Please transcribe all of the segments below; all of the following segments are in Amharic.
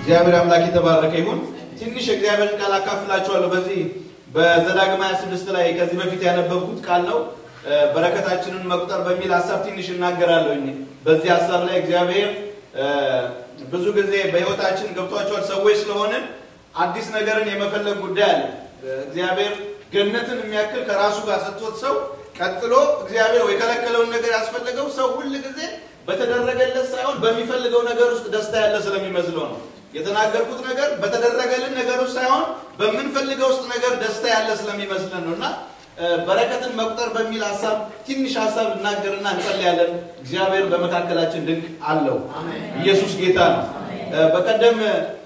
እግዚአብሔር አምላክ የተባረከ ይሁን። ትንሽ የእግዚአብሔርን ቃል አካፍላችኋለሁ። በዚህ በዘዳግም 26 ላይ ከዚህ በፊት ያነበብኩት ቃል ነው። በረከታችንን መቁጠር በሚል ሀሳብ ትንሽ እናገራለሁ። በዚህ ሀሳብ ላይ እግዚአብሔር ብዙ ጊዜ በሕይወታችን ገብቷቸዋል ሰዎች ስለሆንን አዲስ ነገርን የመፈለግ ጉዳይ አለ። እግዚአብሔር ገነትን የሚያክል ከራሱ ጋር ሰጥቶት ሰው ቀጥሎ እግዚአብሔር ወይ የከለከለውን ነገር ያስፈለገው ሰው ሁል ጊዜ በተደረገለት ሳይሆን በሚፈልገው ነገር ውስጥ ደስታ ያለ ስለሚመስለው ነው። የተናገርኩት ነገር በተደረገልን ነገር ውስጥ ሳይሆን በምንፈልገው ውስጥ ነገር ደስታ ያለ ስለሚመስለን ነው እና በረከትን መቁጠር በሚል ሀሳብ ትንሽ ሀሳብ እናገርና እንጸልያለን። እግዚአብሔር በመካከላችን ድንቅ አለው። ኢየሱስ ጌታ ነው። በቀደም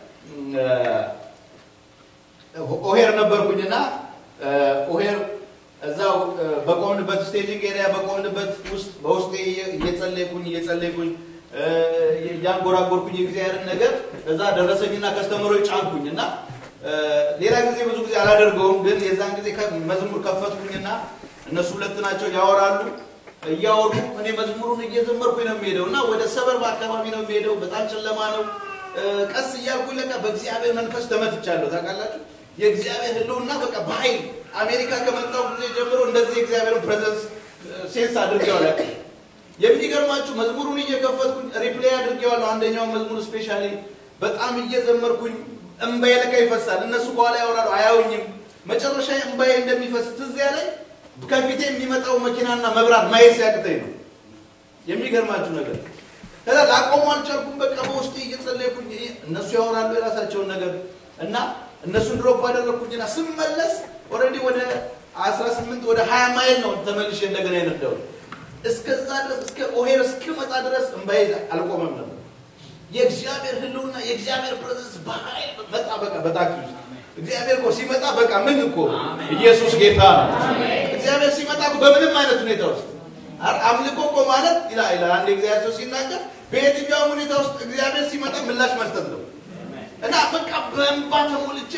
ኦሄር ነበርኩኝና ኦሄር እዛው በቆምንበት ስቴጂንግ ኤሪያ በቆምንበት ውስጥ በውስጤ እየጸለይኩኝ እየጸለይኩኝ እያንጎራጎርኩኝ የእግዚአብሔርን ነገር እዛ ደረሰኝና ከስተመሮች ጫንኩኝ እና ሌላ ጊዜ ብዙ ጊዜ አላደርገውም፣ ግን የዛን ጊዜ መዝሙር ከፈትኩኝና እነሱ ሁለት ናቸው ያወራሉ። እያወሩ እኔ መዝሙሩን እየዘመርኩኝ ነው የሚሄደው እና ወደ ሰበርባ አካባቢ ነው የሚሄደው። በጣም ጨለማ ነው። ቀስ እያልኩኝ ለቃ በእግዚአብሔር መንፈስ ተመትቻለሁ። ታውቃላችሁ የእግዚአብሔር ሕልውና በቃ በኃይል አሜሪካ ከመጣሁ ጊዜ ጀምሮ እንደዚህ የእግዚአብሔርን ፕሬዘንስ ሴንስ አድርጌዋለሁ። የሚገርማችሁ መዝሙሩን እየከፈትኩኝ ሪፕሌይ አድርጌዋለሁ። አንደኛውን መዝሙር ስፔሻሊ በጣም እየዘመርኩኝ እምባዬ ለካ ይፈሳል። እነሱ በኋላ ያወራሉ፣ አያዩኝም። መጨረሻ እምባዬ እንደሚፈስ ትዝ ያለኝ ከፊቴ የሚመጣው መኪናና መብራት ማየት ሲያቅተኝ ነው። የሚገርማችሁ ነገር ከዛ ላቆሙ አልቻልኩም። በቃ በውስጤ እየጸለይኩኝ እነሱ ያወራሉ የራሳቸውን ነገር እና እነሱን ድሮፕ አደረግኩኝና ስመለስ ኦልሬዲ ወደ 18 ወደ 20 ማይል ነው ተመልሼ እንደገና የነዳው። እስከዛ ድረስ እስከ ኦሄር እስክመጣ ድረስ እምባዬ አልቆመም ነበር። የእግዚአብሔር ህልውና የእግዚአብሔር ፕሬዘንስ በኃይል መጣ። በቃ በታክሲ ውስጥ እግዚአብሔር እኮ ሲመጣ በቃ ምን እኮ ኢየሱስ ጌታ ነው። እግዚአብሔር ሲመጣ እኮ በምንም አይነት ሁኔታ ውስጥ አምልኮ እኮ ማለት ይላል ይላል አንድ እግዚአብሔር ሰው ሲናገር በየትኛውም ሁኔታ ውስጥ እግዚአብሔር ሲመጣ ምላሽ መስጠት ነው እና በቃ በእንባ ተሞልቼ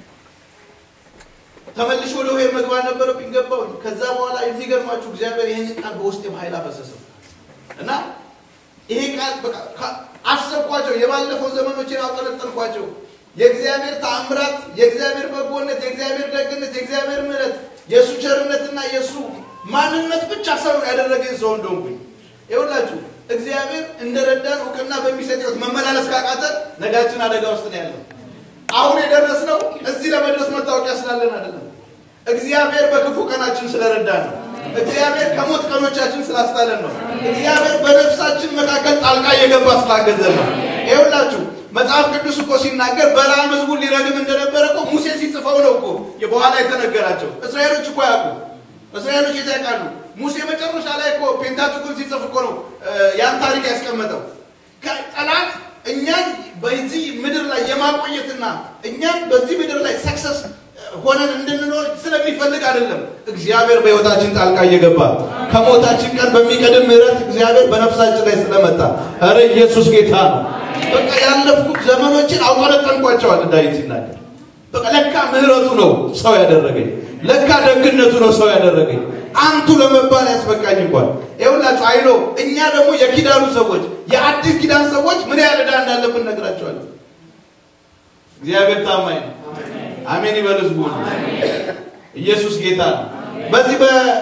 ተመልሼ ወደ ሆሄር መግባት ነበረብኝ። ገባሁ። ከዛ በኋላ የሚገርማችሁ እግዚአብሔር ይህንን ቃል በውስጤ በኃይል አፈሰሰው እና ይሄ ቃል በቃ አሰብኳቸው። የባለፈው ዘመኖችን አውጠነጠንኳቸው። የእግዚአብሔር ተአምራት፣ የእግዚአብሔር በጎነት፣ የእግዚአብሔር ደግነት፣ የእግዚአብሔር ምሕረት፣ የእሱ ቸርነትና የእሱ ማንነት ብቻ ሰው ያደረገኝ ሰው እንደሆንኩኝ ይኸውላችሁ እግዚአብሔር እንደረዳን እውቅና በሚሰጥ ሕይወት መመላለስ ካቃተን ነጋችን አደጋ ውስጥ ነው ያለው። አሁን የደረስነው እዚህ ለመድረስ መታወቂያ ስላለን አይደለም። እግዚአብሔር በክፉ ቀናችን ስለረዳን ነው። እግዚአብሔር ከሞት ቀኖቻችን ስላስጣለን ነው። እግዚአብሔር በነፍሳችን መካከል ጣልቃ እየገባ ስላገዘን ነው። ይኸውላችሁ መጽሐፍ ቅዱስ እኮ ሲናገር በለዓም ሕዝቡን ሊረግም እንደነበረ እኮ ሙሴ ሲጽፈው ነው እኮ በኋላ የተነገራቸው። እስራኤሎች እኮ ያውቁ እስራኤሎች የት ያውቃሉ? ሙሴ መጨረሻ ላይ እኮ ፔንታቱኩን ሲጽፍ እኮ ነው ያን ታሪክ ያስቀመጠው። ጠላት እኛን በዚህ ምድር ላይ የማቆየትና እኛን በዚህ ምድር ላይ ሰክሰስ ሆነን እንድንኖር ስለሚፈልግ አይደለም። እግዚአብሔር በሕይወታችን ጣልቃ እየገባ ከሞታችን ቀን በሚቀድም ምሕረት እግዚአብሔር በነፍሳችን ላይ ስለመጣ፣ ኧረ ኢየሱስ ጌታ ነው። በቃ ያለፍኩት ዘመኖችን አውጠነጠንኳቸዋል ዳዊት ሲናገር። በቃ ለካ ምሕረቱ ነው ሰው ያደረገኝ፣ ለካ ደግነቱ ነው ሰው ያደረገኝ አንቱ ለመባል ያስበቃኝ እንኳን ይኸውላችሁ አይሎ እኛ ደግሞ የኪዳኑ ሰዎች የአዲስ ኪዳን ሰዎች ምን ያህል ዕዳ እንዳለብን ነግራቸዋለን። እግዚአብሔር ታማኝ ነው። አሜን ይበል ህዝቡ። ኢየሱስ ጌታ ነው። በዚህ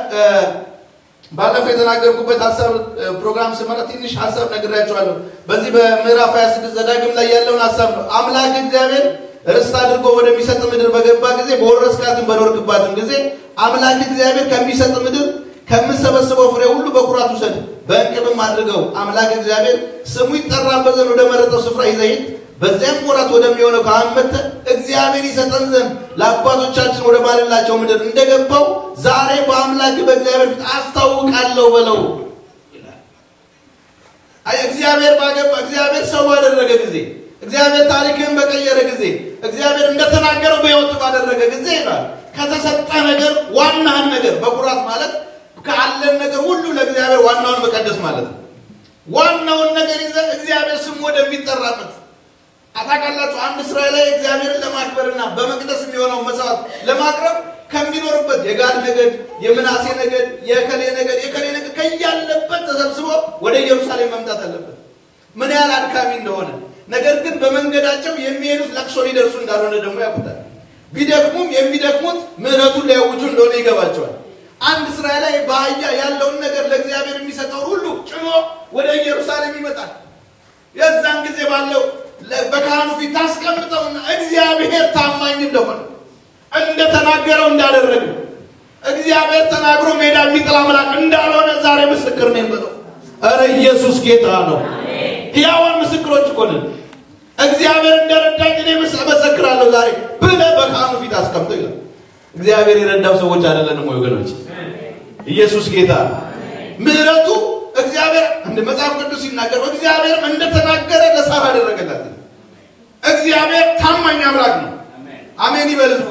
ባለፈው የተናገርኩበት ሀሳብ ፕሮግራም ስመራ ትንሽ ሀሳብ ነግራቸዋለሁ። በዚህ በምዕራፍ 26 ዘዳግም ላይ ያለውን ሀሳብ ነው። አምላክ እግዚአብሔር ርስት አድርጎ ወደሚሰጥ ምድር በገባ ጊዜ በወረስካትም በኖርክባትም ጊዜ አምላክ እግዚአብሔር ከሚሰጥ ምድር ከምሰበስበው ፍሬ ሁሉ በኩራት ውሰድ፣ በእንቅብም አድርገው። አምላክ እግዚአብሔር ስሙ ይጠራበት ዘንድ ወደ መረጠው ስፍራ ይዘህ ሂድ። በዚያም ወራት ወደሚሆነው ካህን መጥተህ እግዚአብሔር ይሰጠን ዘንድ ለአባቶቻችን ወደ ማለላቸው ምድር እንደገባው ዛሬ በአምላክ በእግዚአብሔር ፊት አስታውቃለሁ በለው ይላል። አይ እግዚአብሔር ባገባ እግዚአብሔር ሰው ባደረገ ጊዜ እግዚአብሔር ታሪክን በቀየረ ጊዜ እግዚአብሔር እንደተናገረው በሕይወት ባደረገ ጊዜ ይላል ከተሰጠ ነገር ዋናህን ነገር በኩራት ማለት ካለን ነገር ሁሉ ለእግዚአብሔር ዋናውን መቀደስ ማለት ነው። ዋናውን ነገር ይዘህ እግዚአብሔር ስሙ ወደሚጠራበት አታውቃላችሁ። አንድ እስራኤላዊ እግዚአብሔርን ለማክበርና በመቅደስ የሚሆነው መስዋዕት ለማቅረብ ከሚኖርበት የጋድ ነገድ፣ የምናሴ ነገድ፣ የከሌ ነገድ፣ የከሌ ነገድ ከያለበት ተሰብስቦ ወደ ኢየሩሳሌም መምጣት አለበት። ምን ያህል አድካሚ እንደሆነ ነገር ግን በመንገዳቸው የሚሄዱት ለቅሶ ሊደርሱ እንዳልሆነ ደግሞ ያውቁታል። ቢደክሙም የሚደክሙት ምሕረቱን ሊያውጁ እንደሆነ ይገባቸዋል። አንድ እስራኤላዊ በአህያ ያለውን ነገር ለእግዚአብሔር የሚሰጠውን ሁሉ ጭኖ ወደ ኢየሩሳሌም ይመጣል። የዛን ጊዜ ባለው በካህኑ ፊት ታስቀምጠውና እግዚአብሔር ታማኝ እንደሆነ እንደተናገረው እንዳደረገ እግዚአብሔር ተናግሮ ሜዳ የሚጥል አምላክ እንዳልሆነ ዛሬ ምስክር ነው የምለው። ኧረ ኢየሱስ ጌታ ነው። ሕያዋን ምስክሮች እኮ ነን። እግዚአብሔር እንደረዳኝ እኔ መሰክራለሁ ዛሬ ብለህ በካህኑ ፊት አስቀምጠው ይላል። እግዚአብሔር የረዳው ሰዎች አይደለንም ወይ ወገኖች? ኢየሱስ ጌታ ነው። ምሕረቱ እግዚአብሔር እንደ መጽሐፍ ቅዱስ ሲናገር እግዚአብሔርም እንደተናገረ ለሳራ አደረገላት። እግዚአብሔር ታማኝ አምላክ ነው። አሜን ይበል ህዝቡ።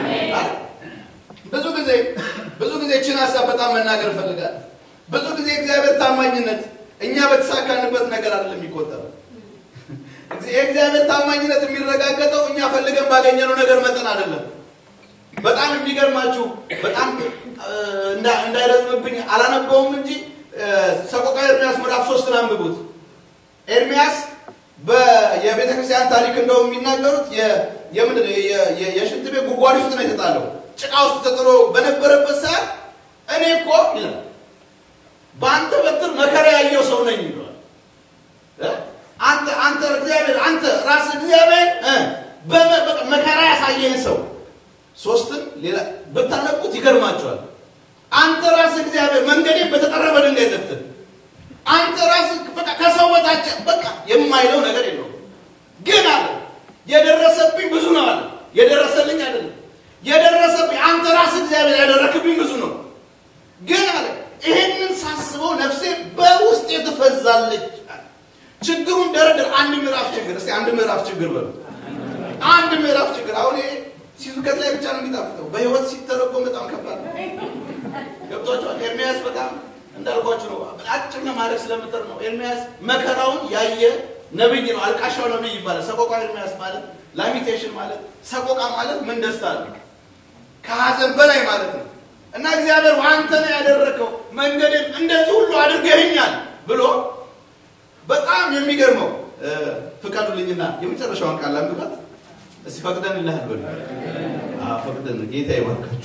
ብዙ ጊዜ ብዙ ጊዜ እችን ሀሳብ በጣም መናገር እፈልጋለሁ። ብዙ ጊዜ እግዚአብሔር ታማኝነት እኛ በተሳካንበት ነገር አይደለም የሚቆጠረው። የእግዚአብሔር ታማኝነት የሚረጋገጠው እኛ ፈልገን ባገኘነው ነገር መጠን አይደለም። በጣም የሚገርማችሁ በጣም እንዳይረዝምብኝ አላነበውም እንጂ ሰቆቃ ኤርሚያስ ምዕራፍ ሶስትን አንብቡት። ኤርሚያስ የቤተ ክርስቲያን ታሪክ እንደውም የሚናገሩት የምንድን የሽንት ቤት ጉድጓድ ውስጥ ነው የተጣለው። ጭቃ ውስጥ ተጥሎ በነበረበት ሰዓት እኔ እኮ ይላል በአንተ በትር መከራ ያየው ሰው ነኝ ይለዋል። አንተ አንተ እግዚአብሔር አንተ ራስ እግዚአብሔር መከራ ያሳየህን ሰው ሶስትን ሌላ ብታነቁት ይገርማቸዋል። አንተ ራስ እግዚአብሔር መንገዴን በተጠረበ ድንጋይ ዘግተህ አንተ ራስ በቃ ከሰው በታች በቃ የማይለው ነገር የለውም። ግን አለ የደረሰብኝ ብዙ ነው አለ። የደረሰልኝ አይደለም የደረሰብኝ አንተ ራስ እግዚአብሔር ያደረክብኝ ብዙ ነው። ግን አለ ይሄንን ሳስበው ነፍሴ በውስጤ ትፈዛለች። ችግሩን ደረደር። አንድ ምዕራፍ ችግር እስቲ አንድ ምዕራፍ ችግር በሉ። አንድ ምዕራፍ ችግር አሁን ይሄ ሲስብከት ላይ ብቻ ነው የሚጣፍጠው። በህይወት ሲተረጎም በጣም ከባድ ነው። ገብቷቸዋል። ኤርሚያስ በጣም እንዳልኳችሁ ነው። አጭር ማድረግ ስለምጥር ነው። ኤርሚያስ መከራውን ያየ ነብይ ነው። አልቃሻው ነብይ ይባላል። ሰቆቃ ኤርሚያስ ማለት ላሚቴሽን ማለት ሰቆቃ ማለት ምን ደስታ ነው? ከሀዘን በላይ ማለት ነው። እና እግዚአብሔር አንተ ነው ያደረከው መንገድን እንደዚህ ሁሉ አድርገህኛል ብሎ በጣም የሚገርመው ፍቀዱልኝና የመጨረሻውን ቃል አንብባት እስቲ ፈቅደን ይልሃል በሉ። አዎ ፈቅደን ጌታ ይባርካችሁ።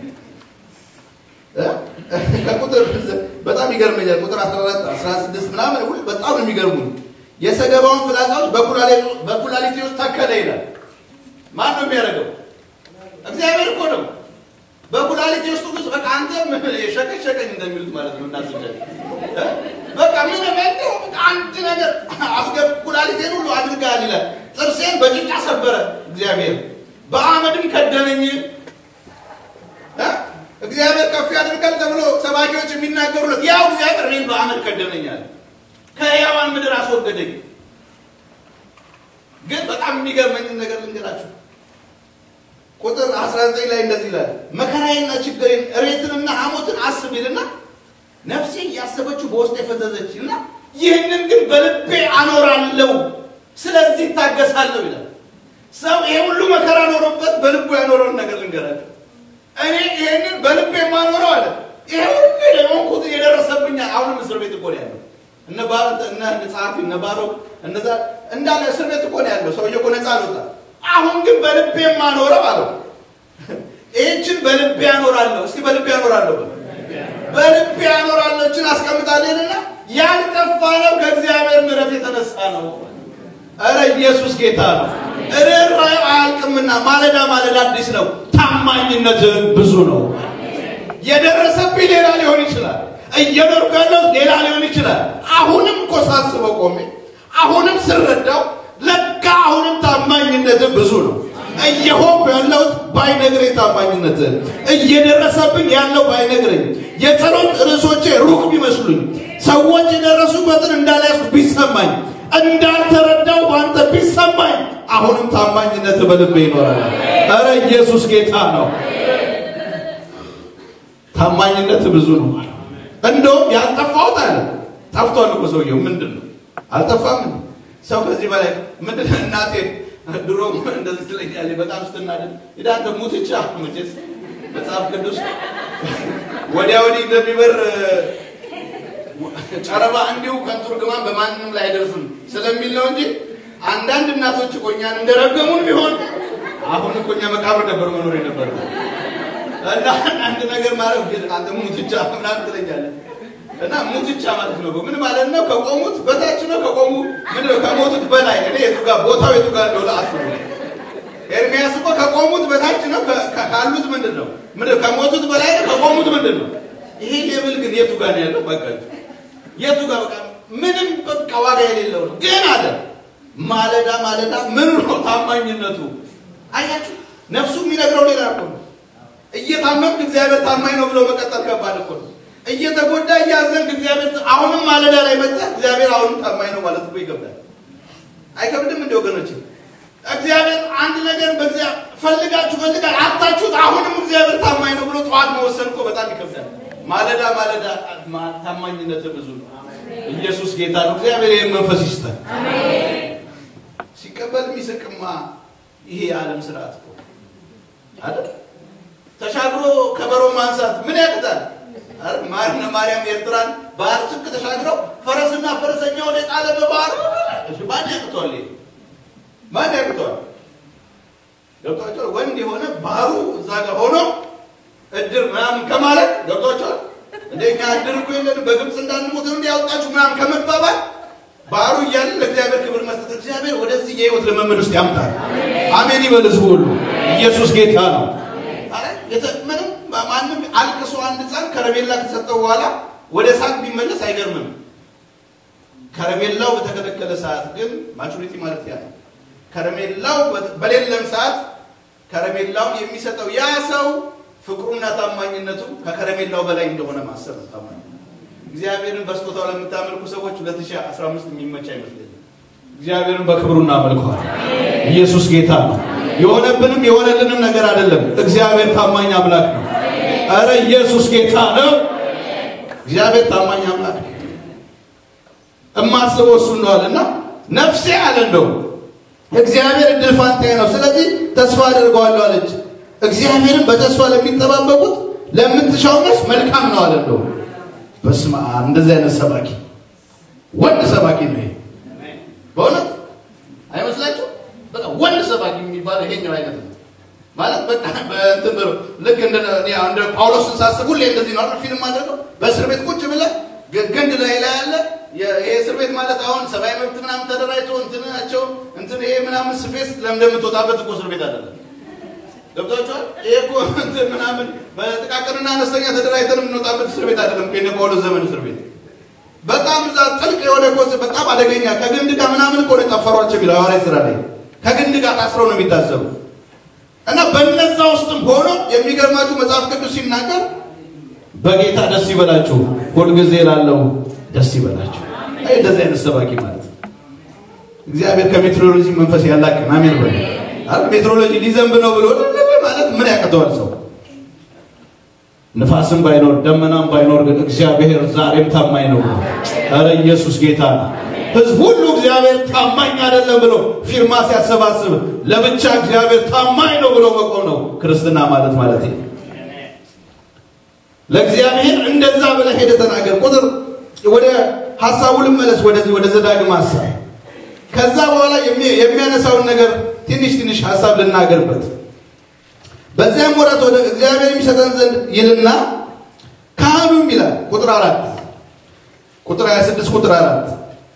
ከቁጥር በጣም ይገርመኛል። ቁጥር 14 16 ምናምን ሁሉ በጣም ነው የሚገርሙኝ። የሰገባውን ፍላጻዎች በኩላሊቴ ውስጥ ተከለ ይላል። ማን ነው የሚያደርገው? እግዚአብሔር እኮ ነው። በኩላሊቴ ውስጥ ሁሉ በቃ አንተ ሸቀኝ ሸቀኝ እንደሚሉት ማለት ነው። እናቶቻችን በቃ ምን በለው አንድ ነገር አስገብ ኩላሊቴን ሁሉ አድርጋል ይላል። ጥርሴን በጭንጫ ሰበረ እግዚአብሔር፣ በአመድም ከደነኝ። እግዚአብሔር ከፍ ያደርጋል ተብሎ ሰባኪዎች የሚናገሩለት ያው እግዚአብሔር እኔን በአመድ ከደነኛል፣ ከሕያዋን ምድር አስወገደኝ። ግን በጣም የሚገርመኝን ነገር ልንገራችሁ። ቁጥር 19 ላይ እንደዚህ ይላል፣ መከራዬና ችግሬን እሬትንና ሐሞትን አስብ ይልና ነፍሴ እያሰበችው በውስጥ የፈዘዘች እና ይህንን ግን በልቤ አኖራለሁ፣ ስለዚህ ይታገሳለሁ ይላል። ሰው ይሄ ሁሉ መከራ ኖሮበት በልቡ ያኖረውን ነገር ልንገራቸው። እኔ ይህንን በልቤ የማኖረው አለ። ይሄ ሁሉ የሆንኩት የደረሰብኛ አሁንም እስር ቤት እኮ ነው ያለው። እነ እነ ጸሐፊ እነ ባሮክ እነዛ እንዳለ እስር ቤት እኮ ነው ያለው። ሰውዬ እኮ ነፃ አልወጣም። አሁን ግን በልቤ የማኖረው አለው። ይህችን በልቤ ያኖራለሁ። እስቲ በልቤ ያኖራለሁ በልቤ ያኖራለችን አስቀምጣለንና ያልጠፋ ነው ከእግዚአብሔር ምሕረት የተነሳ ነው። እረ ኢየሱስ ጌታ ነው። ርኅራኄው አያልቅምና ማለዳ ማለዳ አዲስ ነው። ታማኝነትህ ብዙ ነው። የደረሰብኝ ሌላ ሊሆን ይችላል። እየኖርኩ ያለሁት ሌላ ሊሆን ይችላል። አሁንም እኮ ሳስበው ቆሜ አሁንም ስረዳው ለካ አሁንም ታማኝነትህ ብዙ ነው። እየሆንኩ ያለሁት ባይነግረኝ ታማኝነትህ እየደረሰብኝ ያለው ባይነግረኝ የጸሎት ርዕሶቼ ሩቅ ቢመስሉኝ ሰዎች የደረሱበትን እንዳልያዝኩ ቢሰማኝ እንዳልተረዳው በአንተ ቢሰማኝ አሁንም ታማኝነት በልቤ ይኖራል። ኧረ ኢየሱስ ጌታ ነው። ታማኝነት ብዙ ነው። እንደውም ያልጠፋሁት አለ ጠፍቷል እኮ ሰውየው። ምንድን ነው አልጠፋም? ሰው ከዚህ በላይ ምንድን እናቴ ድሮ እንደዚህ ትለኛለች በጣም ስትናደድ ሄዳ አንተ ሙትቻ መቼስ መጽሐፍ ቅዱስ ወዲያ ወዲህ እንደሚበር ጨረባ እንዲሁ ከንቱ ርግማን በማንም ላይ አይደርስም ስለሚል ነው እንጂ አንዳንድ እናቶች እኮ እኛን እንደረገሙን ቢሆን አሁን እኮ እኛ መቃብር ነበር መኖር የነበር እና አንድ ነገር ማለት አንተ ሙትቻ ምናምን ትለኛለህ እና ሙትቻ ማለት ነው ምን ማለት ነው? ከቆሙት በታች ነው። ከቆሙ ምን ነው? ከሞቱት በላይ እኔ የቱ ጋር ቦታው የቱ ጋር እንደሆነ አስቡ። ኤርሚያስ እኮ ከቆሙት በታች ነው። ካሉት ምንድን ነው? ምንድን ከሞቱት በላይ ነው። ከቆሙት ምንድን ነው? ይሄ ሌብል ግን የቱ ጋር ነው ያለው? በቃ የቱ ጋር በቃ ምንም በቃ ዋጋ የሌለው ነው። ግን አለ ማለዳ ማለዳ ምን ነው ታማኝነቱ? አያችሁ፣ ነፍሱ የሚነግረው ሌላ እኮ ነው። እየታመምክ እግዚአብሔር ታማኝ ነው ብሎ መቀጠል ከባድ እኮ ነው። እየተጎዳ እያዘንክ እግዚአብሔር አሁንም ማለዳ ላይ መጣ እግዚአብሔር አሁንም ታማኝ ነው ማለት እኮ ይከብዳል። አይከብድም? እንደ ወገኖች እግዚአብሔር አንድ ነገር በዚያ ፈልጋችሁ ፈልጋል አታችሁት፣ አሁንም እግዚአብሔር ታማኝ ነው ብሎ ጠዋት መወሰን እኮ በጣም ይከብዳል። ማለዳ ማለዳ ታማኝነት ብዙ ነው። ኢየሱስ ጌታ ነው። እግዚአብሔር ይህን መንፈስ ይስጠን። ሲቀበል የሚስቅማ ይሄ የዓለም ስርዓት እኮ አይደል? ተሻግሮ ከበሮ ማንሳት ምን ያቅታል? ማርነ ማርያም ኤርትራን ባህር ስክ ተሻግረው ፈረስና ፈረሰኛውን የጣለ በባህር ማን ያቅተዋል? ማን ያቅተዋል? ገብቷቸዋል። ወንድ የሆነ ባህሩ እዛ ጋር ሆኖ እድር ምናምን ከማለት ገብቷቸዋል። እንደኛ እድር እኮ የለን በግብፅ እንዳንሞት ነው እንዲያወጣችሁ ምናምን ከመባባል ባህሩ እያለ ለእግዚአብሔር ክብር መስጠት እግዚአብሔር ወደዚህ የህይወት ልምምድ ውስጥ ያምጣል። አሜን ይበል ህዝቡ ሁሉ። ኢየሱስ ጌታ ነው። ምንም ማንም አልቅሶ አንድ ህፃን ከረሜላ ከሰጠው በኋላ ወደ ሳቅ ቢመለስ አይገርምም። ከረሜላው በተከለከለ ሰዓት ግን ማቹሪቲ ማለት ያ ነው። ከረሜላው በሌለም ሰዓት ከረሜላውን የሚሰጠው ያ ሰው ፍቅሩና ታማኝነቱ ከከረሜላው በላይ እንደሆነ ማሰብ ነው። ታማኝ እግዚአብሔርን በስጦታው ለምታመልኩ ሰዎች 2015 የሚመች አይመስለኝም። እግዚአብሔርን በክብሩ እናመልከዋል። ኢየሱስ ጌታ ነው። የሆነብንም የሆነልንም ነገር አይደለም። እግዚአብሔር ታማኝ አምላክ ነው። አረ ኢየሱስ ጌታ ነው። እግዚአብሔር ታማኝ አምላክ ነው። እማስበው እሱ እንደዋልና ነፍሴ አለ እንደው እግዚአብሔር እድል ፋንታዬ ነው፣ ስለዚህ ተስፋ አድርገዋለሁ አለች። እግዚአብሔርን በተስፋ ለሚጠባበቁት ለምትሻው ነፍስ መልካም ነው አለ እንደው በስመ አብ እንደዚህ አይነት ሰባኪ ወንድ ሰባኪ ነው ይሄ በእውነት አይመስላችሁ? በቃ ወንድ ሰባኪ የሚባለው ይሄኛው አይነት ነው ማለት በቃ በእንትን ብሎ ልክ እንደ እንደ ጳውሎስን ሳስብ ሁሌ እንደዚህ ነው አይደል? ፊልም አድርገው በእስር ቤት ቁጭ ብለህ ግንድ ላይ ላይ ያለ ይሄ እስር ቤት ማለት አሁን ሰብአዊ መብት ምናምን ተደራጅቶ እንትናቸው እንትን ይሄ ምናምን ስፌስ ለምን እንደምትወጣበት እኮ እስር ቤት አይደለም። ገብቷቸዋል። ይሄ እኮ እንትን ምናምን በጥቃቅንና አነስተኛ ተደራጅተን የምንወጣበት እስር ቤት አይደለም። ከነ ጳውሎስ ዘመን እስር ቤት በጣም እዛ ጥልቅ የሆነ ኮስ በጣም አደገኛ ከግንድ ጋር ምናምን እኮ ነው የጠፈሯቸው የሚለው ሐዋርያት ሥራ ላይ ከግንድ ጋር ታስረው ነው የሚታሰሩ እና በነዛ ውስጥም ሆኖ የሚገርማችሁ መጽሐፍ ቅዱስ ሲናገር በጌታ ደስ ይበላችሁ ሁልጊዜ ላለው ደስ ይበላችሁ። አይ እንደዚህ አይነት ሰባኪ ማለት እግዚአብሔር ከሜትሮሎጂ መንፈስ ያላቅን አሜን በል አይደል? ሜትሮሎጂ ሊዘንብ ነው ብሎ ማለት ምን ያቅተዋል ሰው? ንፋስም ባይኖር ደመናም ባይኖር ግን እግዚአብሔር ዛሬም ታማኝ ነው። ኧረ ኢየሱስ ጌታ ነው። ህዝብ ሁሉ እግዚአብሔር ታማኝ አይደለም ብሎ ፊርማ ሲያሰባስብ ለብቻ እግዚአብሔር ታማኝ ነው ብሎ መቆም ነው ክርስትና ማለት ማለት ነው። ለእግዚአብሔር እንደዛ ብለህ ሄደህ ተናገር። ቁጥር ወደ ሀሳቡ ልመለስ፣ ወደዚህ ወደ ዘዳግም ሀሳብ። ከዛ በኋላ የሚያነሳውን ነገር ትንሽ ትንሽ ሀሳብ ልናገርበት። በዚያም ወራት ወደ እግዚአብሔር የሚሰጠን ዘንድ ይልና ካህኑም ይላል ቁጥር አራት ቁጥር 26 ቁጥር አራት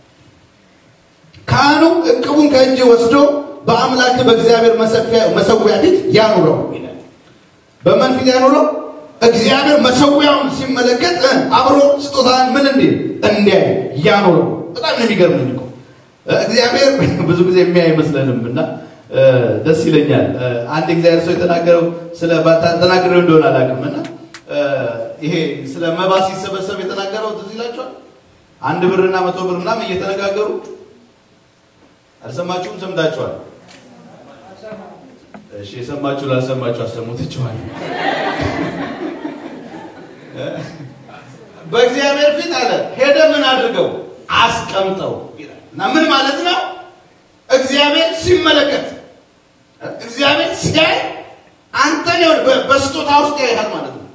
ካህኑ ዕቅቡን ከእጅ ወስዶ በአምላክ በእግዚአብሔር መሰዊያ ፊት ያኑረው ይላል። በማን ፊት ያኑረው? እግዚአብሔር መሰዊያውን ሲመለከት አብሮ ስጦታን ምን እንዲል እንዲያይ ያኑረው። በጣም ነው የሚገርመኝ እኮ እግዚአብሔር ብዙ ጊዜ የሚያይ አይመስለንም እና ደስ ይለኛል። አንድ እግዚአብሔር ሰው የተናገረው ስለ ተናግሬው እንደሆነ አላውቅም እና ይሄ ስለ መባ ሲሰበሰብ የተናገረው ትዝ ይላችኋል። አንድ ብርና መቶ ብር ምናምን እየተነጋገሩ አልሰማችሁም? ሰምታችኋል? እሺ፣ የሰማችሁ ላልሰማችሁ አሰሙትችኋል። በእግዚአብሔር ፊት አለ ሄደ ምን አድርገው አስቀምጠው ይላል እና ምን ማለት ነው? እግዚአብሔር ሲመለከት እግዚአብሔር ሲያይ አንተን ይሁን በስጦታ ውስጥ ያይሃል ማለት ነው።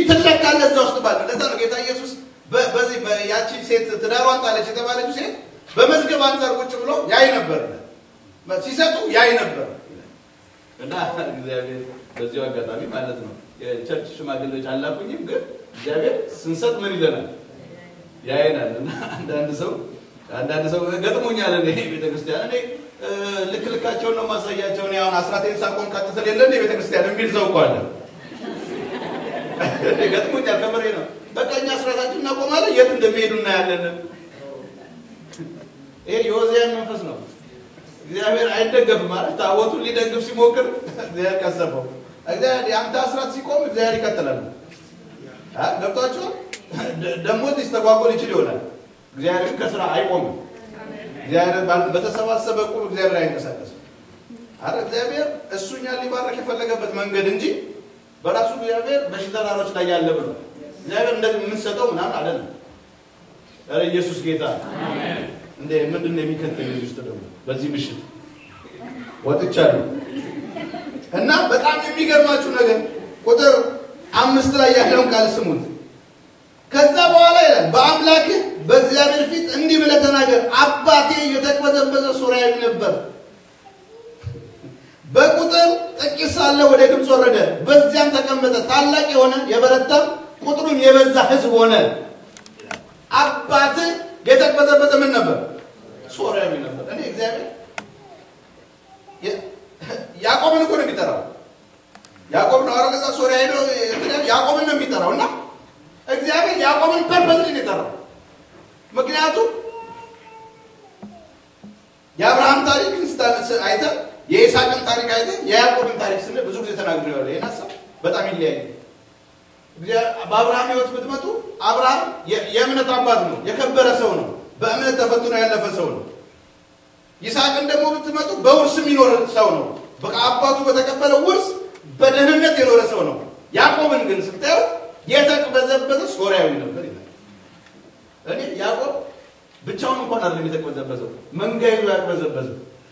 ይትለካለህ እዛ ውስጥ ባለ ለዛ ነው ጌታ ኢየሱስ በዚህ ያቺ ሴት ትዳሯን ጣለች የተባለችው ሴት በመዝገብ አንጻር ቁጭ ብሎ ያይ ነበር ሲሰጡ ያይ ነበር እና እግዚአብሔር በዚሁ አጋጣሚ ማለት ነው የቸርች ሽማግሌዎች አላኩኝም፣ ግን እግዚአብሔር ስንሰጥ ምን ይለናል ያየናል። እና አንዳንድ ሰው አንዳንድ ሰው ገጥሞኛል። እኔ ቤተክርስቲያን እኔ ልክ ልካቸውን ነው ማሳያቸው። እኔ አሁን አስራቴን ሳቆም ቀጥተን የለ እንደ ቤተክርስቲያን የሚል ሰው እኮ አለ። ገጥሞኛል። ከምሬ ነው። በቃ እኛ አስራታችን እናቆማለን፣ የት እንደሚሄዱ እናያለን። ይሄ የወዚያን መንፈስ ነው። እግዚአብሔር አይደገፍም ማለት ታቦቱን ሊደግፍ ሲሞክር እግዚአብሔር ቀሰፈው። እግዚአብሔር የአንተ አስራት ሲቆም እግዚአብሔር ይቀጥላል። ገብቷችኋል? ደግሞ ሊስተጓጎል ይችል ይሆናል። እግዚአብሔር ከስራ አይቆምም። እግዚአብሔር በተሰባሰበ ቁም እግዚአብሔር አይንቀሳቀስም። አረ እግዚአብሔር እሱ እኛን ሊባረክ የፈለገበት መንገድ እንጂ በራሱ እግዚአብሔር በሺህ ተራሮች ላይ ያለ ብሎ እግዚአብሔር እንደዚህ የምንሰጠው ምናምን አይደለም። ኧረ ኢየሱስ ጌታ እንደ ምንድን ነው የሚከተል ውስጥ ደግሞ በዚህ ምሽት ወጥቻለሁ እና በጣም የሚገርማችሁ ነገር ቁጥር አምስት ላይ ያለውን ቃል ስሙት። ከዛ በኋላ ይላል በአምላክህ በእግዚአብሔር ፊት እንዲህ ብለህ ተናገር፣ አባቴ የተቅበዘበዘ ሶርያዊ ነበር። በቁጥር ጥቂት ሳለ ወደ ግብፅ ወረደ፣ በዚያም ተቀመጠ። ታላቅ የሆነ የበረታም ቁጥሩም የበዛ ሕዝብ ሆነ። አባትህ የተቅበዘበዘ ምን ነበር? ሶርያዊ ነበር። እኔ እግዚአብሔር ያዕቆብን እኮ ነው የሚጠራው። ያዕቆብ ነው አረገዛ ሶርያ ሄዶ ያዕቆብን ነው የሚጠራው እና እግዚአብሔር ያዕቆብን ፐርፐዝ ነው የጠራው። ምክንያቱም የአብርሃም ታሪክ አይተን የይስሐቅን ታሪክ አይተን የያዕቆብን ታሪክ ስንል ብዙ ጊዜ ተናግሬዋለሁ። ይህን ሀሳብ በጣም ይለያዩ። በአብርሃም ህይወት ብትመጡ አብርሃም የእምነት አባት ነው፣ የከበረ ሰው ነው፣ በእምነት ተፈትኖ ያለፈ ሰው ነው። ይስሐቅን ደግሞ ብትመጡ በውርስ የሚኖር ሰው ነው። በቃ አባቱ በተቀበለው ውርስ በደህንነት የኖረ ሰው ነው። ያዕቆብን ግን ስታዩት የተቅበዘበዘ ሶርያዊ ነበር ይላል። እኔ ያዕቆብ ብቻውን እንኳን አይደለም የተቅበዘበዘው፣ መንጋ ይዞ ያቅበዘበዘው።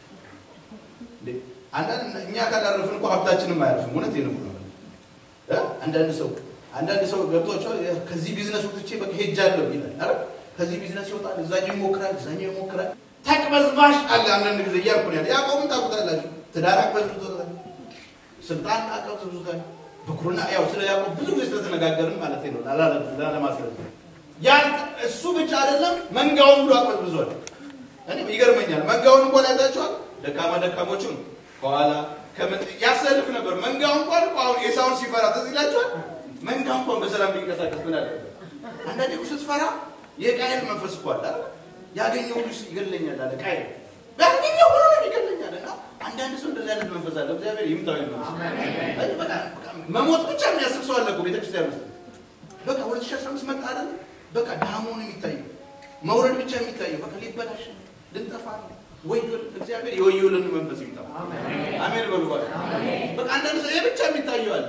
አንዳንድ እኛ ካላረፍን እኮ ሀብታችንም አያርፍም። እውነት ነው። አንዳንድ ሰው አንዳንድ ሰው ገብቷቸዋል። ከዚህ ቢዝነስ ወጥቼ በቃ ሄጃለሁ ይላል። አረ ከዚህ ቢዝነስ ይወጣል፣ እዛኛው ይሞክራል፣ እዛኛው ይሞክራል። ተቅበዝባሽ አለ አንዳንድ ጊዜ እያልኩ ነው ያለ። ያዕቆብን ታውቁታላችሁ። ትዳር አቅበዝብዞታል፣ ስልጣን አቅበዝብዞታል። ብኩርና ያው ስለ ያዕቆብ ብዙ ጊዜ ስለተነጋገርን ማለት ነው ላለማስረዝ ያን እሱ ብቻ አይደለም መንጋውን ብሎ አቅበዝብዟል። እኔ ይገርመኛል። መንጋውን እንኳን አይታችኋል። ደካማ ደካሞቹን ከኋላ ያሰልፍ ነበር። መንጋው እንኳን እኮ አሁን ኤሳውን ሲፈራ ትዝ ይላችኋል። መንጋ እንኳን በሰላም ቢንቀሳቀስ ምን አለ? አንዳንዴ እኮ ስትፈራ የቃየል መንፈስ እኮ አለ። ያገኘው ሁሉ ይገለኛል አለ ቃየል። ያገኘው ሁሉ ነው ይገለኛል። እና አንዳንድ ሰው እንደዚህ አይነት መንፈስ አለ። እግዚአብሔር ይምታው ይመስ በቃ መሞት ብቻ የሚያስብ ሰው አለ እኮ ቤተክርስቲያን ውስጥ። በቃ 2015 መጣ አይደል? በቃ ዳሞን የሚታየው መውረድ ብቻ የሚታየው በቃ ሊበላሽ ልንጠፋ ነው ወይ እግዚአብሔር የወየውልን መንፈስ ይምጣ። አሜን በሉ። በቃ አንዳንድ ሰው ይሄ ብቻ የሚታየው አለ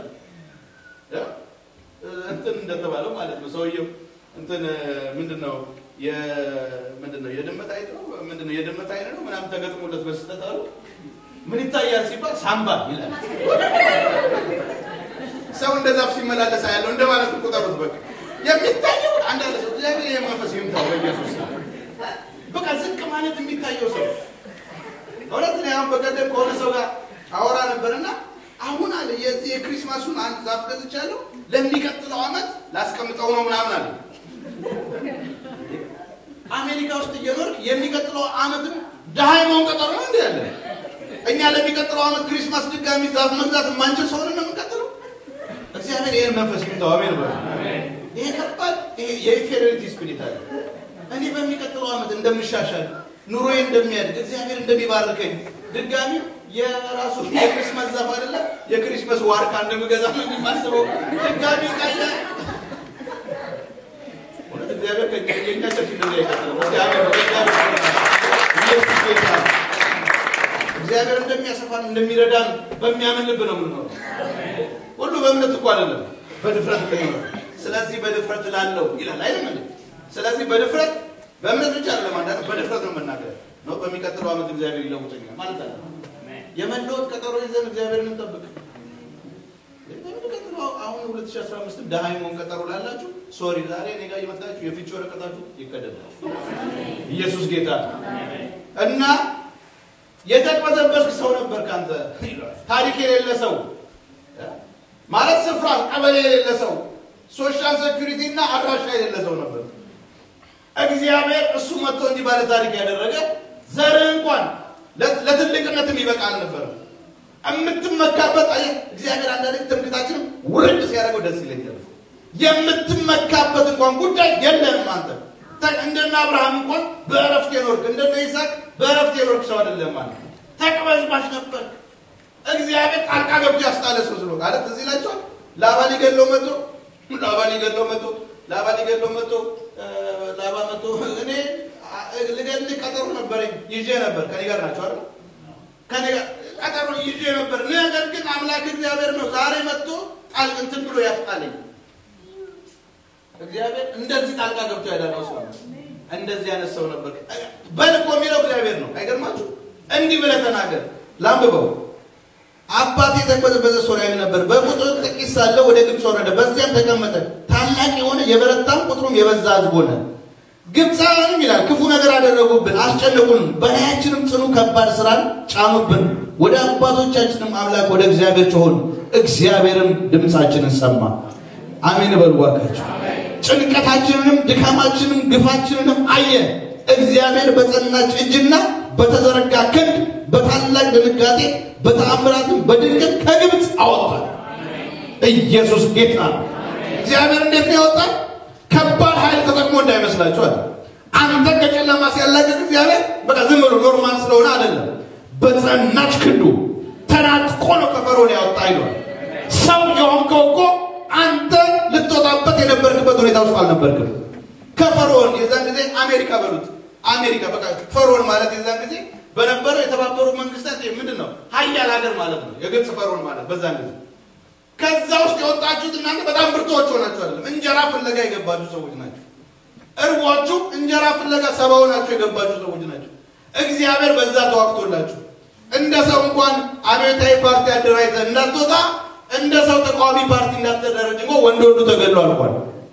እንትን እንደተባለው ማለት ነው። ሰውየው እንትን ምንድን ነው ምንድን ነው የድመት አይነት ነው ምንድን ነው የድመት አይነት ነው ምናምን ተገጥሞለት በስህተት አሉ። ምን ይታያል ሲባል ሳምባ ይላል። ሰው እንደ ዛፍ ሲመላለስ ያለው እንደ ማለት ቁጠሩት። በቃ የሚታየው አንዳንድ ሰው እግዚአብሔር ይሄ መንፈስ ይምታው በኢየሱስ በቃ ዝቅ ማለት የሚታየው ሰው እውነት ነው። አሁን በቀደም ከሆነ ሰው ጋር አወራ ነበርና አሁን አለ የዚህ የክሪስማሱን አንድ ዛፍ ገዝቻለሁ ለሚቀጥለው ዓመት ላስቀምጠው ነው ምናምን አለ። አሜሪካ ውስጥ እየኖርክ የሚቀጥለው ዓመትም ድሃ የመሆን ቀጠሮ ነው እንዲ ያለ እኛ ለሚቀጥለው ዓመት ክሪስማስ ድጋሚ ዛፍ መግዛት የማንችል ሰውን ነው የምንቀጥለው። እግዚአብሔር ይህን መንፈስ ይምታው። አሜን በ ይሄ ከባድ የኢንፌሪዮሪቲ ስፒሪት አለ። እኔ በሚቀጥለው ዓመት እንደምሻሻል ኑሮዬ እንደሚያድግ እግዚአብሔር እንደሚባርከኝ ድጋሚ የራሱ የክሪስማስ ዛፍ አይደለ የክሪስማስ ዋርካ እንደምገዛ ነው የማስበው። ድጋሚ ቃያ እውነት እግዚአብሔር ከኛ ቸርች እንደዚህ አይቀጥልም። እግዚአብሔር እንደሚያሰፋን እንደሚረዳን በሚያምን ልብ ነው የምንኖረው። ሁሉ በእምነት እኮ አይደለም፣ በድፍረት ነው። ስለዚህ በድፍረት ላለው ይላል አይደለም። ስለዚህ በድፍረት በእምነት ብቻ አይደለም፣ አንዳንድ በድፍረት ነው መናገር ነው። በሚቀጥለው ዓመት እግዚአብሔር ይለውጠኛል ማለት አለ። የመለወጥ ቀጠሮ ይዘን እግዚአብሔርን እንጠብቅ። በሚቀጥለው አሁን 2015 ደሃ የመሆን ቀጠሮ ላላችሁ ሶሪ፣ ዛሬ እኔ ጋር እየመጣችሁ የፍቺ ወረቀታችሁ ይቀደዳል። ኢየሱስ ጌታ እና የተቅበዘበዝክ ሰው ነበር ካንተ ታሪክ የሌለ ሰው ማለት ስፍራ ቀበሌ የሌለ ሰው ሶሻል ሴኩሪቲ እና አድራሻ የሌለ ሰው ነበር። እግዚአብሔር እሱ መጥቶ እንዲህ ባለ ታሪክ ያደረገ ዘርህ እንኳን ለትልቅነትም ይበቃ አልነበረም። የምትመካበት አየህ፣ እግዚአብሔር አንዳንድ ትምክታችን ውርድ ሲያደርገው ደስ ይለኛል። የምትመካበት እንኳን ጉዳይ የለህም አንተ እንደነ አብርሃም እንኳን በእረፍት የኖርክ እንደነ ይስሐቅ በእረፍት የኖርክ ሰው አይደለም ማለት ተቅበዝባዥ ነበር። እግዚአብሔር ጣልቃ ገብቶ ያስጣለ ሰው ስሎ ማለት እዚህ ይላቸዋል። ላባ ሊገድለው መጥቶ ላባ ሊገድለው መጥቶ ላባ ሊገድለው መጥቶ ላባ መጥቶ እኔ ልገድል ቀጠሮ ነበረኝ ይዤ ነበር። ከኔ ጋር ናቸው አይደል? ከኔ ጋር ቀጠሮ ይዤ ነበር። ነገር ግን አምላክ እግዚአብሔር ነው ዛሬ መጥቶ ጣል እንትን ብሎ ያስጣለኝ። እግዚአብሔር እንደዚህ ጣልቃ ገብቶ ያዳነው ሰው እንደዚህ አይነት ሰው ነበር። በልኮ የሚለው እግዚአብሔር ነው። አይገርማችሁ? እንዲህ ብለህ ተናገር። ላንብበው አባቴ የተቅበዘበዘ ሶርያዊ ነበር። በቁጥር ጥቂት ሳለ ወደ ግብፅ ወረደ፣ በዚያም ተቀመጠ። ታላቅ የሆነ የበረታም ቁጥሩም የበዛ ሕዝብ ሆነ። ግብፃውያንም ይላል ክፉ ነገር አደረጉብን፣ አስጨነቁን፣ በላያችንም ጽኑ ከባድ ስራን ጫኑብን። ወደ አባቶቻችንም አምላክ ወደ እግዚአብሔር ጮኽን፣ እግዚአብሔርም ድምፃችንን ሰማ። አሜን በሉ እባካችሁ። ጭንቀታችንንም ድካማችንም ግፋችንንም አየ። እግዚአብሔር በጸናች እጅና በተዘረጋ ክንድ በታላቅ ድንጋጤ በተአምራትም በድንቅም ከግብፅ አወጣል። ኢየሱስ ጌታ ነው። እግዚአብሔር እንዴት ነው ያወጣል? ከባድ ኃይል ተጠቅሞ እንዳይመስላችኋል። አንተ ከጨለማ ሲያላቅቅ እግዚአብሔር በቃ ዝም ብሎ ኖርማል ስለሆነ አይደለም። በጸናች ክንዱ ተናጥቆ ነው ከፈርዖን ያወጣ ይሏል። ሰው የሆንከው እኮ አንተ ልትወጣበት የነበርክበት ሁኔታ ውስጥ አልነበርክም። ከፈርዖን የዛን ጊዜ አሜሪካ በሉት አሜሪካ በቃ ፈርዖን ማለት የዛን ጊዜ በነበረው የተባበሩ መንግስታት ምንድን ነው ሀያል ሀገር ማለት ነው። የግብፅ ፈርዖን ማለት በዛን ጊዜ ከዛ ውስጥ የወጣችሁት እናንተ በጣም ብርቶች ሆናችሁ አይደለም፣ እንጀራ ፍለጋ የገባችሁ ሰዎች ናቸው። እርቧችሁ እንጀራ ፍለጋ ሰባ ሆናችሁ የገባችሁ ሰዎች ናቸው። እግዚአብሔር በዛ ተዋግቶላችሁ እንደ ሰው እንኳን አብዮታዊ ፓርቲ አደራጅተህ እንዳትወጣ እንደ ሰው ተቃዋሚ ፓርቲ እንዳትደረጅ እንኳ ወንድ ወንዱ ተገድሎ አልቋል።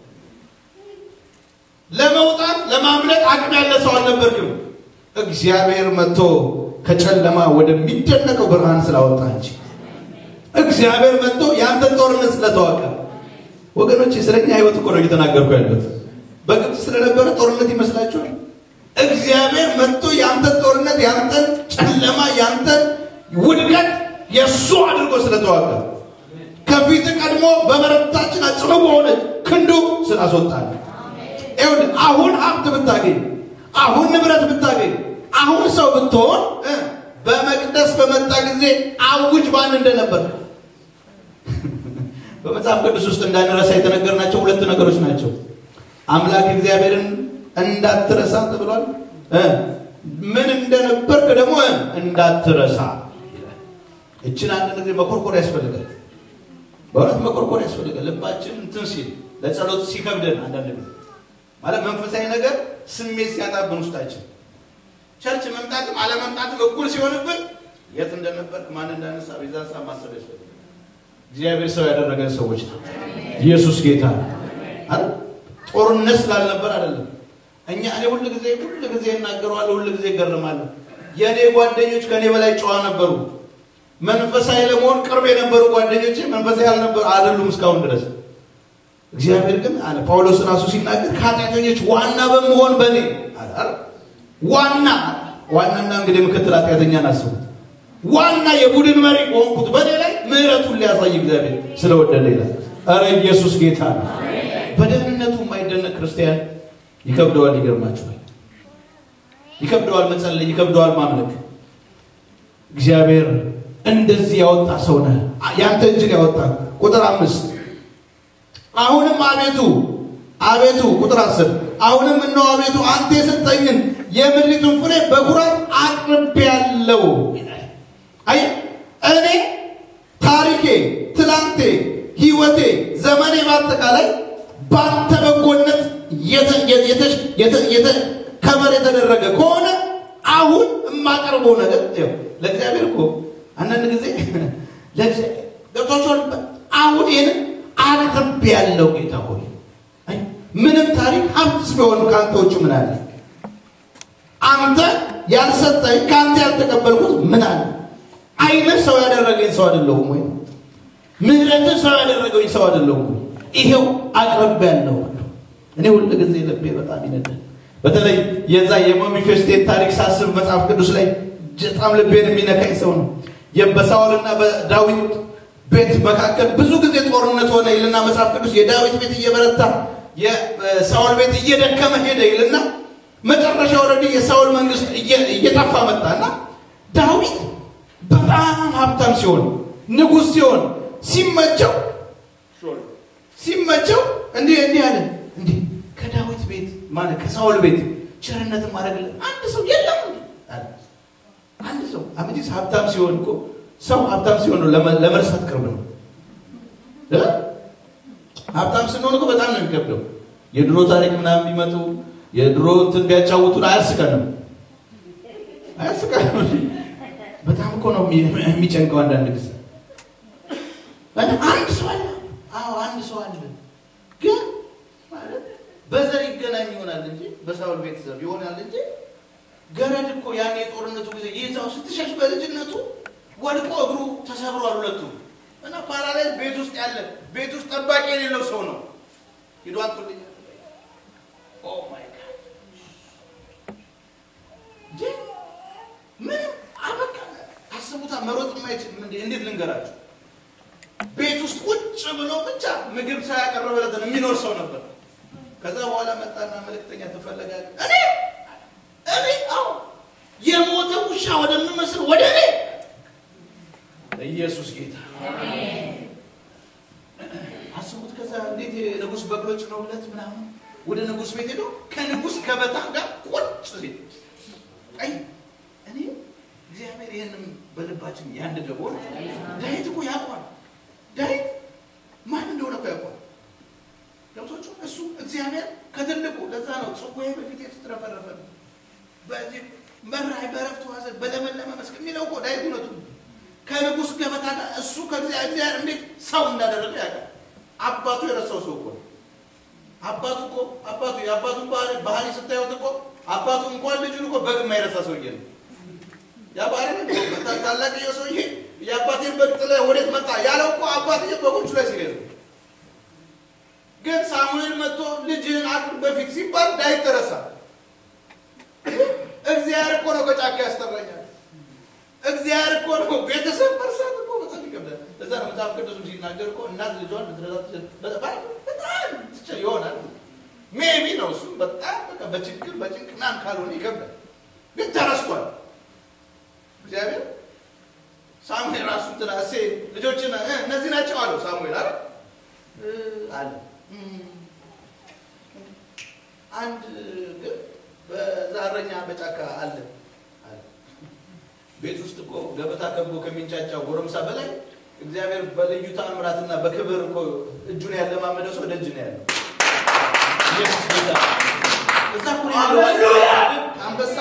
ለመውጣት ለማምለጥ አቅም ያለ ሰው አልነበርክም። እግዚአብሔር መጥቶ ከጨለማ ወደሚደነቀው ብርሃን ስላወጣ እንጂ እግዚአብሔር መጥቶ ያንተን ጦርነት ስለተዋቀ ወገኖች፣ ስለኛ ህይወት እኮ ነው እየተናገርኩ ያሉት። በግብፅ ስለነበረ ጦርነት ይመስላችኋል? እግዚአብሔር መጥቶ ያንተን ጦርነት፣ ያንተን ጨለማ፣ ያንተን ውድቀት የእሱ አድርጎ ስለተዋቀ ከፊት ቀድሞ በበረታችን ጽኑ በሆነች ክንዱ ስላስወጣል። ይኸውልህ አሁን ሀብት ብታገኝ፣ አሁን ንብረት ብታገኝ፣ አሁን ሰው ብትሆን በመቅደስ በመጣ ጊዜ አውጅ ማን እንደነበር በመጽሐፍ ቅዱስ ውስጥ እንዳንረሳ የተነገርናቸው ሁለት ነገሮች ናቸው። አምላክ እግዚአብሔርን እንዳትረሳ ተብሏል። ምን እንደነበርክ ደግሞ እንዳትረሳ። እችን አንድ ጊዜ መኮርኮር ያስፈልጋል። በእውነት መኮርኮር ያስፈልጋል። ልባችን እንትን ሲል ለጸሎት ሲከብደን አንዳንድ ጊዜ ማለት መንፈሳዊ ነገር ስሜት ሲያጣብን ውስጣችን ቸርች መምጣትም አለመምጣትም እኩል ሲሆንብን የት እንደነበርክ ማን እንዳነሳ በዛ ሰዓት ማሰብ ያስፈልጋል። እግዚአብሔር ሰው ያደረገን ሰዎች ነው። ኢየሱስ ጌታ አይደል? ጦርነት ስላልነበር አይደለም። እኛ እኔ ሁል ጊዜ ሁል ጊዜ እናገረዋለሁ፣ ሁል ጊዜ እገርማለሁ። የእኔ ጓደኞች ከእኔ በላይ ጨዋ ነበሩ። መንፈሳዊ ለመሆን ቅርብ የነበሩ ጓደኞቼ መንፈሳዊ ያልነበሩ አይደሉም እስካሁን ድረስ። እግዚአብሔር ግን አለ ጳውሎስ ራሱ ሲናገር ከኃጢአተኞች ዋና በመሆን በእኔ አለ ዋና ዋናና እንግዲህ ምክትል ኃጢአተኛን አስቡት። ዋና የቡድን መሪ በሆንኩት በእኔ ላይ ምሕረቱን ሊያሳይ እግዚአብሔር ስለወደደ ይላል። ኧረ ኢየሱስ ጌታ ነው። በደህንነቱ የማይደነቅ ክርስቲያን ይከብደዋል። ይገርማችኋል። ይከብደዋል መጸለይ፣ ይከብደዋል ማምለክ። እግዚአብሔር እንደዚህ ያወጣ ሰው ነህ። ያንተ እጅን ያወጣ ቁጥር አምስት አሁንም አቤቱ አቤቱ ቁጥር አስር አሁንም እነሆ አቤቱ አንተ የሰጠኝን የምድሪቱን ፍሬ በኩራት አቅርቤያለሁ። አይ እኔ ታሪኬ፣ ትላንቴ፣ ህይወቴ፣ ዘመኔ በአጠቃላይ በአንተ በጎነት ከበር የተደረገ ከሆነ አሁን የማቀርበው ነገር ለእግዚአብሔር እኮ አንዳንድ ጊዜ ገብቷቸዋል። አሁን ይህንን አቅርቤያለሁ ጌታ ሆይ ምንም ታሪክ ሀብትስ ቢሆን ከአንተ ውጭ ምን አለ? ያልሰጠኝ ከአንተ ያልተቀበልኩት ምን አለ? ዓይንህ ሰው ያደረገኝ ሰው አይደለሁም ወይ? ምሕረትህ ሰው ያደረገኝ ሰው አይደለሁም ወይ? ይሄው አቅርቤያለሁ። እኔ ሁል ጊዜ ልቤ በጣም ይነዳል። በተለይ የዛ የሜፊቦስቴን ታሪክ ሳስብ መጽሐፍ ቅዱስ ላይ በጣም ልቤን የሚነካኝ ሰው ነው። በሳኦልና በዳዊት ቤት መካከል ብዙ ጊዜ ጦርነት ሆነ ይልና መጽሐፍ ቅዱስ የዳዊት ቤት እየበረታ የሳኦል ቤት እየደከመ ሄደ ይልና መጨረሻ ወረዲ የሳኦል መንግስት እየጠፋ መጣና ዳዊት በጣም ሀብታም ሲሆን ንጉሥ ሲሆን ሲመቸው ሲመቸው እንዲህ እንዲህ አለ እንዲህ ከዳዊት ቤት ማለት ከሳኦል ቤት ቸርነትን ማድረግልን አንድ ሰው የለም አለ። አንድ ሰው አመጂስ ሀብታም ሲሆን እኮ ሰው ሀብታም ሲሆን ነው ለመርሳት ቅርብ ነው። ሀብታም ስንሆን እኮ በጣም ነው የሚከብደው። የድሮ ታሪክ ምናምን ቢመጡ የድሮ እንትን ቢያጫውቱን አያስቀንም፣ አያስቀንም። በጣም እኮ ነው የሚጨንቀው አንዳንድ ጊዜ። አንድ ሰው አለ፣ አዎ አንድ ሰው አለ፣ ግን ማለት በዘር ይገናኝ ይሆናል እንጂ በሳውል ቤተሰብ ይሆናል እንጂ ገረድ እኮ ያን የጦርነቱ ጊዜ ይዛው ስትሸሽ በልጅነቱ ወድቆ እግሩ ተሰብሯል ሁለቱ እና ፓራላይዝ ቤት ውስጥ ያለ ቤት ውስጥ ጠባቂ የሌለው ሰው ነው። ሂዶ አንጡልኝ። ኦ ማይ ጋድ ምንም አበቃ። አስቡታ መሮጥ የማይችል እንዴት ልንገራችሁ? ቤት ውስጥ ቁጭ ብሎ ብቻ ምግብ ሳያቀረበለትን የሚኖር ሰው ነበር። ከዛ በኋላ መጣና መልእክተኛ ትፈለጋለህ? እኔ እኔ አዎ የሞተ ውሻ ወደምመስል ወደ እኔ ኢየሱስ ጌታ አስቡት። ከዛ እንዴት የንጉሥ በቅሎች ነው ሁለት ምናምን ወደ ንጉሥ ቤት ሄዶ ከንጉሥ ገበታ ጋር ቁጭ ሲል አይ እኔ እግዚአብሔር ይህንም በልባችን ያንድ ደቦ ዳዊት እኮ ያውቋል። ዳዊት ማን እንደሆነ እኮ ያውቋል። ገብቶቹ እሱ እግዚአብሔር ከትልቁ ለዛ ነው ጽዋዬ በፊት የተትረፈረፈ ነው በዚህ መራይ በረፍት ዋዘን በለመለመ መስክ የሚለው እኮ ዳዊት እውነቱ ከንጉሥ ገበታ ጋር እሱ ከእግዚአብሔር እንዴት ሰው እንዳደረገ ያውቃል። አባቱ የረሳው ሰው እኮ አባቱ እኮ አባቱ የአባቱን ባህሪ ባህሪ ስታዩት እኮ አባቱ እንኳን ልጁን እኮ በግ የማይረሳ ሰውዬ ነው። ያ ባህሪ ታላቅዬ ሰውዬ የአባቴን በግ ጥለህ ወዴት መጣ ያለው እኮ አባትዬ በጎቹ ላይ ሲሄድ ነው። ግን ሳሙኤል መጥቶ ልጅህን አቅርብ በፊት ሲባል ዳዊት ተረሳ። እግዚአብሔር እኮ ነው ከጫካ ያስጠራኛል። እግዚአብሔር እኮ ነው ቤተሰብ መርሳት እኮ በጣም ይከብዳል። እዛ ነው መጽሐፍ ቅዱስም ሲናገር እኮ እናት ልጇን ልትረሳ በጣም ትችል ይሆናል። ሜቢ ነው እሱ በጣም በቃ በችግር በጭንቅ ምናምን ካልሆነ ይከብዳል። ግን ተረስቷል። እግዚአብሔር ሳሙኤል ራሱ እንትና እሴ ልጆችን እነዚህ ናቸው አለው ሳሙኤል አለ አለ አንድ ግን በዛ እረኛ በጫካ አለ አለ። ቤት ውስጥ እኮ ገበታ ከቦ ከሚንጫጫው ጎረምሳ በላይ እግዚአብሔር በልዩ ተአምራትና በክብር እኮ እጁን ያለማመደ ሰው ደጅ ነው ያለው። ኢየሱስ ጌታ እዛ እኮ ነው ያለው። አንበሳ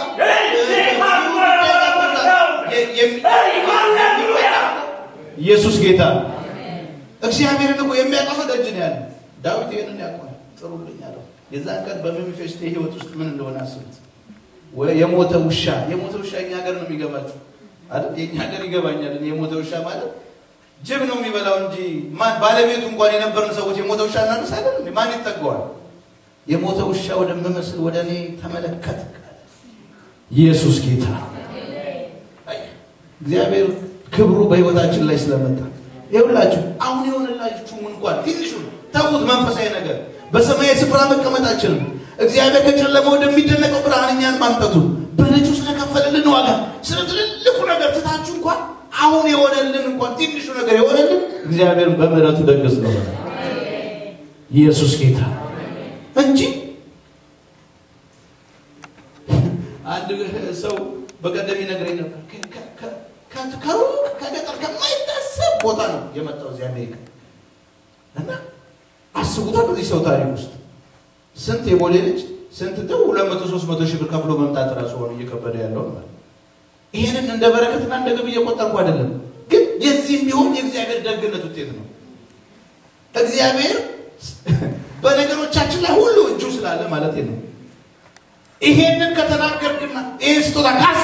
ኢየሱስ ጌታ እግዚአብሔርን እኮ የሚያውቀው ሰው ደጅ ነው ያለው። ዳዊት ይህንን ያውቀዋል። ጥሩልኝ አለው። የዛን ቀን በሜምፊቦስቴ ህይወት ውስጥ ምን እንደሆነ አስቡት። የሞተ ውሻ የሞተ ውሻ እኛ ሀገር ነው የሚገባቸው አይደል? የእኛ ሀገር ይገባኛል። የሞተ ውሻ ማለት ጅብ ነው የሚበላው እንጂ ማን ባለቤቱ እንኳን የነበርን ሰዎች የሞተ ውሻ እናነሳለን እንዴ? ማን ይጠገዋል? የሞተ ውሻ ወደምመስል ወደ እኔ ተመለከት። ኢየሱስ ጌታ እግዚአብሔር ክብሩ በህይወታችን ላይ ስለመጣ ይኸውላችሁ አሁን የሆነላችሁም እንኳን ትንሹ ተዉት፣ መንፈሳዊ ነገር በሰማያዊ ስፍራ መቀመጣችንም እግዚአብሔር ከጨለማ ወደሚደነቀው ብርሃን እኛን ማምጣቱ በልጁ ስለከፈለልን ዋጋ ስለ ትልልቁ ነገር ትታችሁ እንኳን አሁን የሆነልን እንኳን ትንሹ ነገር የሆነልን እግዚአብሔር በምሕረቱ ደግስ ነው። ኢየሱስ ጌታ እንጂ አንድ ሰው በቀደም ይነግረኝ ነበር። ከሩቅ ከገጠር ከማይታሰብ ቦታ ነው የመጣው እዚህ አሜሪካ እና አስቡታ በዚህ ሰው ታሪክ ውስጥ ስንት የቦሌ ልጅ ስንት ተው ሁለት መቶ ሶስት መቶ ሺህ ብር ከፍሎ መምጣት ራሱ ሆኖ እየከበደ ያለው ነው። ይህንን እንደ በረከትና እንደ ግብ እየቆጠርኩ አይደለም፣ ግን የዚህም ቢሆን የእግዚአብሔር ደግነት ውጤት ነው። እግዚአብሔር በነገሮቻችን ላይ ሁሉ እጁ ስላለ ማለት ነው። ይሄንን ከተናገርክና ይህን ስጦታ ካስ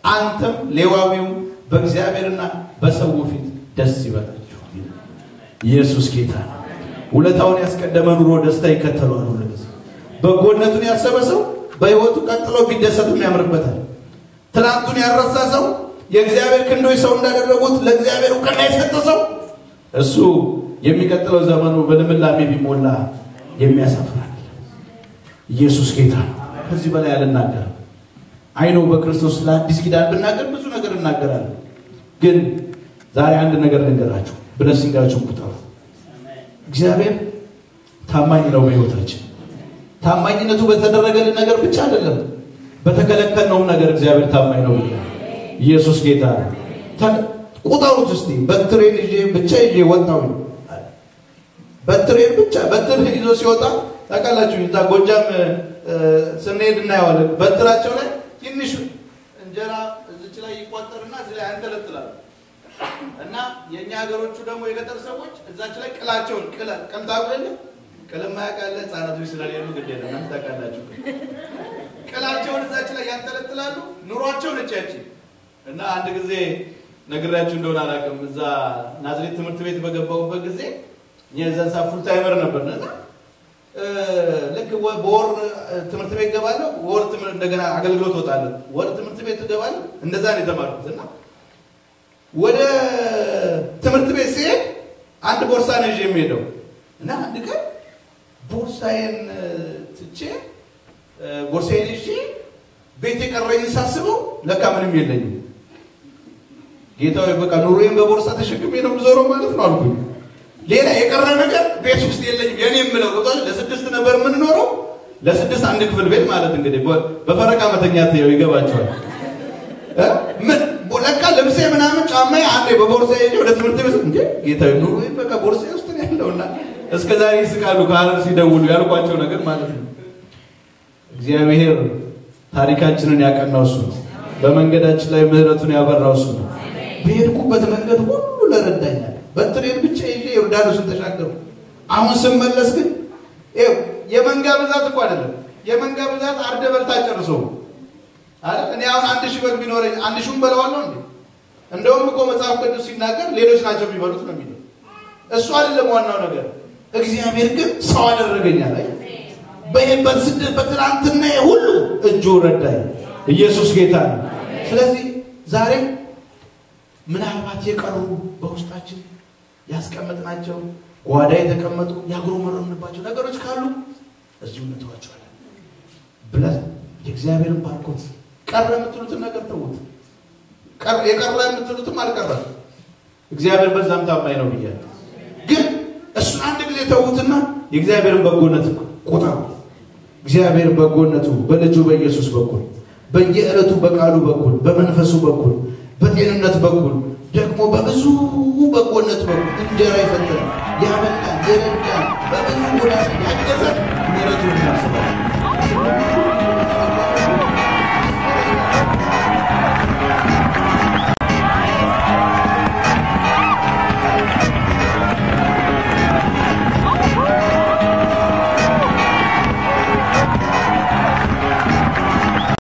አንተም ሌዋዊው በእግዚአብሔርና በሰው ፊት ደስ ይበላችሁ። ኢየሱስ ጌታ ነው። ውለታውን ያስቀደመ ኑሮ ደስታ ይከተለዋል። ሁልጊዜ በጎነቱን ያሰበ ሰው በሕይወቱ ቀጥሎ ቢደሰትም ያምርበታል። ትናንቱን ያረሳ ሰው የእግዚአብሔር ክንዶች ሰው እንዳደረጉት ለእግዚአብሔር እውቅና የሰጠ ሰው እሱ የሚቀጥለው ዘመኑ በልምላሜ ቢሞላ የሚያሳፍራል። ኢየሱስ ጌታ ነው። ከዚህ በላይ አልናገርም። አይኖ በክርስቶስ ለአዲስ ኪዳን ብናገር ብዙ ነገር እናገራለን። ግን ዛሬ አንድ ነገር ልንገራችሁ፣ ብለሲንጋችሁን ቁጠሩ። እግዚአብሔር ታማኝ ነው በሕይወታችን። ታማኝነቱ በተደረገልን ነገር ብቻ አይደለም፣ በተከለከልነውም ነገር እግዚአብሔር ታማኝ ነው ብያ ኢየሱስ ጌታ ነው። ቁጠሩት እስቲ። በትሬን ይዤ ብቻ ይዤ ወጣሁ። በትሬን ብቻ በትር ይዞ ሲወጣ ታውቃላችሁ፣ እዛ ጎጃም ስንሄድ እናየዋለን። በትራቸው ላይ ትንሽ እንጀራ እዚች ላይ ይቋጠርና እዚህ ላይ ያንጠለጥላሉ። እና የእኛ ሀገሮቹ ደግሞ የገጠር ሰዎች እዛች ላይ ቅላቸውን ቅል ታውቁ የለ ቅልማ ያውቃለ ህጻናቶች ስለሌሉ ግድ የለም እናንተ ታውቃላችሁ። ቅላቸውን እዛች ላይ ያንጠለጥላሉ። ኑሯቸው ነች ያቺ። እና አንድ ጊዜ ነግራችሁ እንደሆነ አላውቅም። እዛ ናዝሬት ትምህርት ቤት በገባሁበት ጊዜ የዛን ሰዓት ፉል ታይመር ነበር እና ልክ በወር ትምህርት ቤት ገባለሁ፣ ወር እንደገና አገልግሎት ወጣለሁ፣ ወር ትምህርት ቤት ገባለሁ። እንደዛ ነው የተማርኩት እና ወደ ትምህርት ቤት ሲሄድ አንድ ቦርሳ ነው ይዤ የሚሄደው እና አንድ ቀን ቦርሳዬን ትቼ ቦርሳዬን ይዤ ቤት የቀረኝ ሳስበው ለካ ምንም የለኝም። ጌታዊ በቃ ኑሮዬን በቦርሳ ተሸክሜ ነው የምዞረው ማለት ነው አልኩኝ። ሌላ የቀረ ነገር ቤት ውስጥ የለኝም። የኔ የምለው ቁጥር ለስድስት ነበር የምንኖረው። ለስድስት አንድ ክፍል ቤት ማለት እንግዲህ በፈረቃ መተኛት ይኸው ይገባቸዋል። ምን ለካ ልብሴ ምናምን ጫማዬ አንዴ በቦርሳ ይዤ ወደ ትምህርት ቤት እንዴ ጌታዊ ኑሮዬን በቃ ቦርሳ ውስጥ ነው ያለውና እስከ ዛሬ ይስቃሉ ከሀረር ሲደውሉ ያልኳቸው ነገር ማለት ነው። እግዚአብሔር ታሪካችንን ያቀናው እሱ ነው። በመንገዳችን ላይ ምሕረቱን ያበራው እሱ ነው። በሄድኩበት መንገድ ሁሉ ለረዳኛል። በትሬን ብቻ ይዤ ዮርዳኖስን ተሻገሩ። አሁን ስመለስ ግን ይኸው የመንጋ ብዛት እኮ አይደለም። የመንጋ ብዛት አርደ በልታ ጨርሰው አይደል? እኔ አሁን አንድ ሺህ በግ ቢኖረኝ አንድ ሺውን በለዋለሁ እንዴ? እንደውም እኮ መጽሐፍ ቅዱስ ሲናገር ሌሎች ናቸው የሚበሉት ነው የሚለው። እሱ አይደለም ዋናው ነገር። እግዚአብሔር ግን ሰው አደረገኛል። አይ በይበት ስደት በትናንትና ሁሉ እጁ ረዳኝ። ኢየሱስ ጌታ ነው። ስለዚህ ዛሬ ምናልባት የቀሩ በውስጣችን ያስቀመጥናቸው ጓዳ የተቀመጡ ያጉረመረምንባቸው ነገሮች ካሉ እዚሁ እንተዋቸዋለን ብለን የእግዚአብሔርን ባርኮት ቀረ የምትሉትን ነገር ተዉት። የቀረ የምትሉትም አልቀረም። እግዚአብሔር በዛም ታማኝ ነው ብያለሁ። ግን እሱን አንድ ጊዜ ተዉትና የእግዚአብሔርን በጎነት ቁጠሩ። እግዚአብሔር በጎነቱ በልጁ በኢየሱስ በኩል በየዕለቱ በቃሉ በኩል በመንፈሱ በኩል በጤንነት በኩል ደግሞ በብዙ በጎነት በኩል እንጀራ የሰጠን ያበላን የረዳን በብዙ ጎዳና ያገዘን ምሕረቱን እናስባለን።